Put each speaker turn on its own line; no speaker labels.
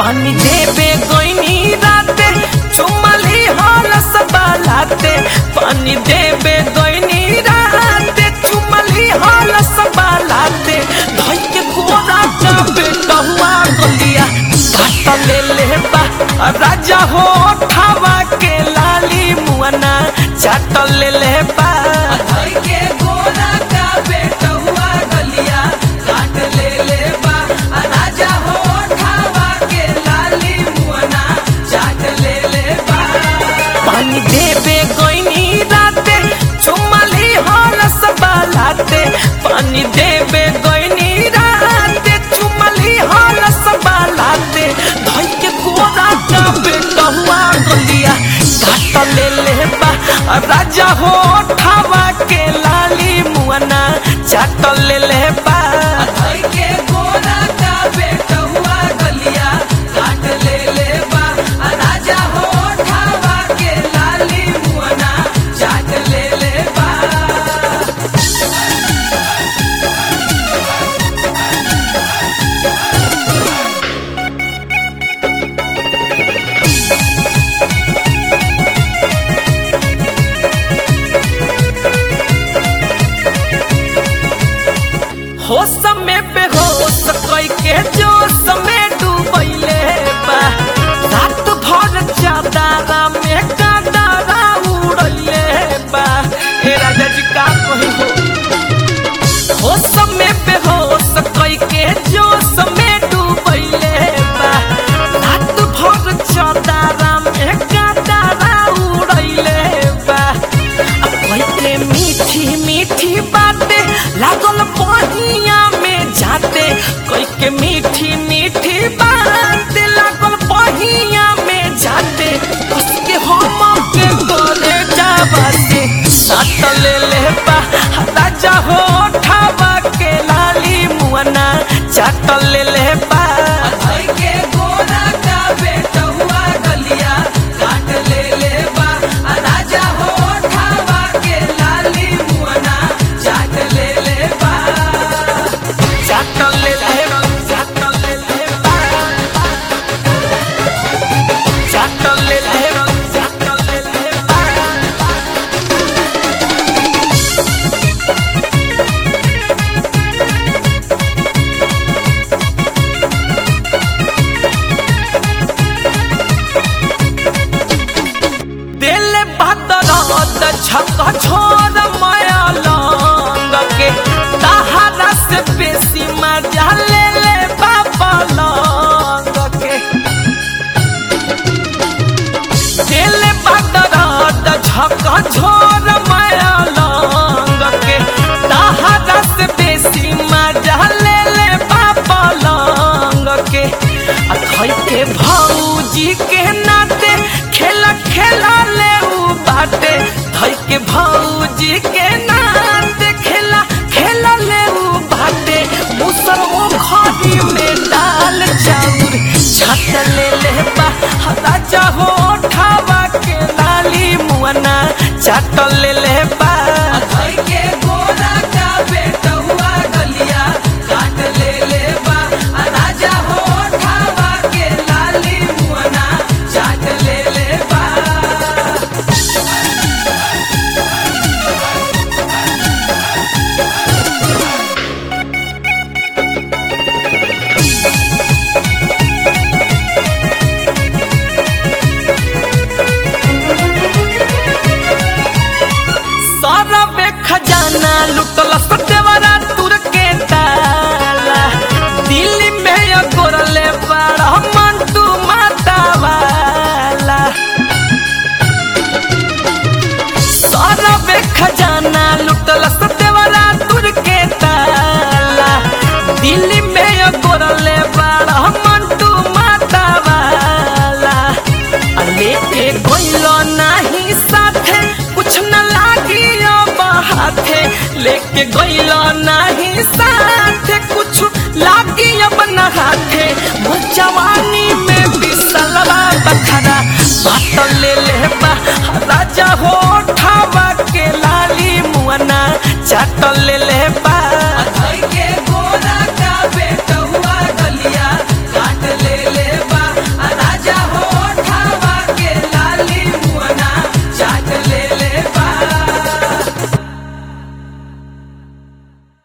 पानी देबे गोइनी राते चुमली हाल सबालाते पानी देबे गोइनी राते चुमली हाल सबालाते धई के गोरा जाबे कहुआ गलिया काट ले ले बा राजा हो ठावा के लाली मुअना चाट ले ले बा धई के गोरा जाबे कहुआ गलिया काट ले ले बा राजा हो ठावा के लाली मुअना चाट ले ले बा पानी देबे गोइनी राते चुमली हाल सबालाते पानी देबे गोइनी राते चुमली हाल सबालाते धई के गोरा जाबे कहुआ गलिया काट ले ले बा राजा हो ठावा के लाली मुअना चाट ले ले बा धई के गोरा जाबे कहुआ गलिया काट ले ले बा राजा हो ठावा के लाली मुअना चाट ले ले बा हो समय पे हो सकई के जो समय डूबैले बा रात भर चादरा में कादरा उड़ैले बा हे राजा जी का कही हो हो समय पे हो सकई के जो समय डूबैले बा रात भर चादरा में कादरा उड़ैले बा अब कैसे मीठी मीठी बातें लागल बहिया में जाते कोई के मीठी मीठी बातें लागल बहिया में जाते उसके हम के गोरे जाबाते सात ले ले बा राजा हो ठावा के लाली मुअना चाट ले ले बा धई के गोरा का बेटुआ गलिया काट ले ले बा राजा हो ठावा के लाली मुअना चाट ले ले बा चाट ले ले चाट ले ले बा चाट ले ले चाट ले ले बा दिल बदरत छक छोर माया लंग के तहरा से बेसी मजा ले ले बाबा लंग के दिल बदरत छक छोर माया लंग के तहरा से बेसी मजा ले ले बाबा लंग के आ खई के भौजी के नाते खेला खेला ले उ बाटे धई के भौजी के नाते खेला खेला ले उ बाटे मुसर वो खरी में डाल चाउर छाट ले ले बा राजा हो ठावा के लाली मुअना चाट ले ले बा धई के गोरा का बेटुआ गलिया काट ले ले बा राजा हो ठावा के लाली मुअना चाट ले ले बा सारा बे खजाना लुटल सतेवरा तुर के ताला दिल्ली में या गोरले बड़ा मंटू माता वाला सारा बे खजाना लुटल सतेवरा तुर के ताला दिल्ली में या गोरले बड़ा मंटू माता वाला आ लेके गइलो नाही साथे कुछ न लागी अब हाथे लेके गइलो नाही साथे कुछ लागी अब न हाथे मोर जवानी में बिसलवा बखरा बात ले ले बा